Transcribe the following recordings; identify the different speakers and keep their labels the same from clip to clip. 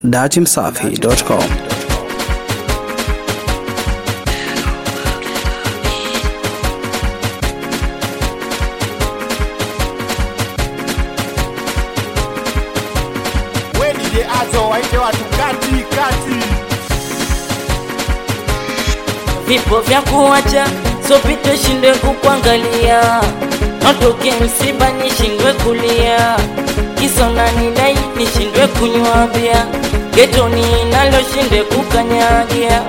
Speaker 1: datimsafi.com
Speaker 2: we DJ Azo waite watu kati kati
Speaker 3: vipo vya kuacha sopite shindwe kukwangalia natoke msiba nishindwe kulia kisona nidai nishindwe kunywa bia getoni naloshinde kukanyagia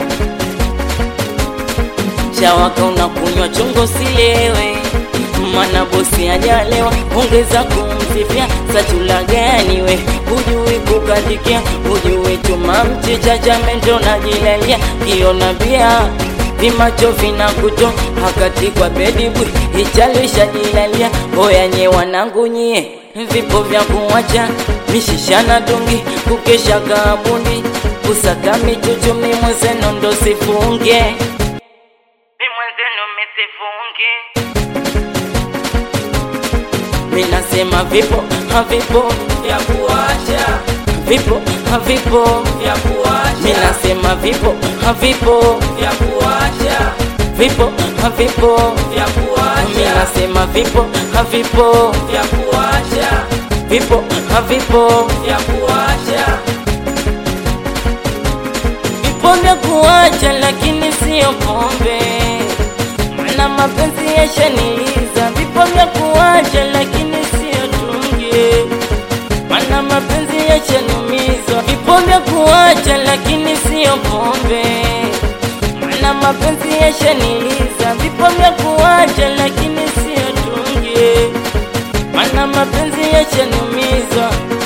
Speaker 3: shawaka unakunywa chungo silewe mana bosi ajalewa ongeza kumsifia sachula gani we hujui kukadikia hujui chuma mchicha cha mendo najilalia kiona bia vimacho vinakuto hakati kwa bedibwi ichalisha jilalia hoyanye wanangu nyie vipo vya kuwacha mishishana dungi kukesha kabundi kusaka michuchumi mwenzenu ndo sifunge mwenzenu misifunge minasema vipo havipo vya kuacha vipo havipo vya kuacha minasema vipo havipo vya kuacha vipo havipo vya kuacha minasema vipo havipo vya kuacha vipo havipo vya kuacha vipo vya kuacha lakini sio pombe na mapenzi yashaniliza vipo vya kuacha lakini sio tunge mana mapenzi yashanumiza vipo vya kuacha lakini sio pombe mana mapenzi yashaniliza vipo vya kuacha lakini sio tunge mana mapenzi yashanumiza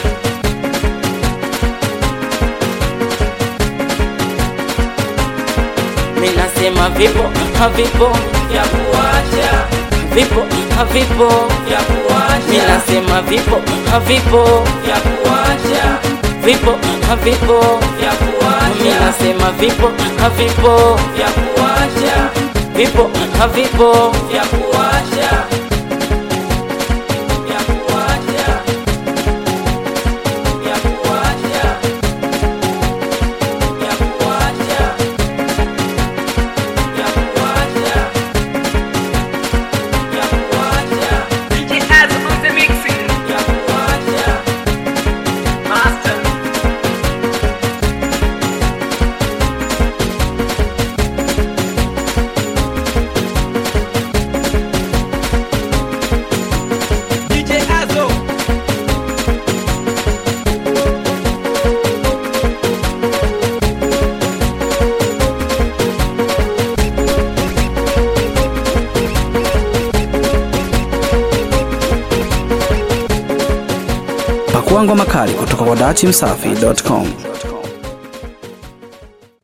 Speaker 3: minasema vipo havipo vya kuacha vipo havipo vya kuacha minasema vipo havipo vya kuacha vipo havipo vya kuacha minasema vipo havipo vya kuacha vipo havipo vya kuacha vya kuacha vya kuacha vya kuacha vya kuacha vya kuacha
Speaker 4: DJ Az on the mixing.
Speaker 3: vya kuacha
Speaker 4: Master. DJ Azo.
Speaker 1: Pakua ngoma kali kutoka kwa datimsafi.com.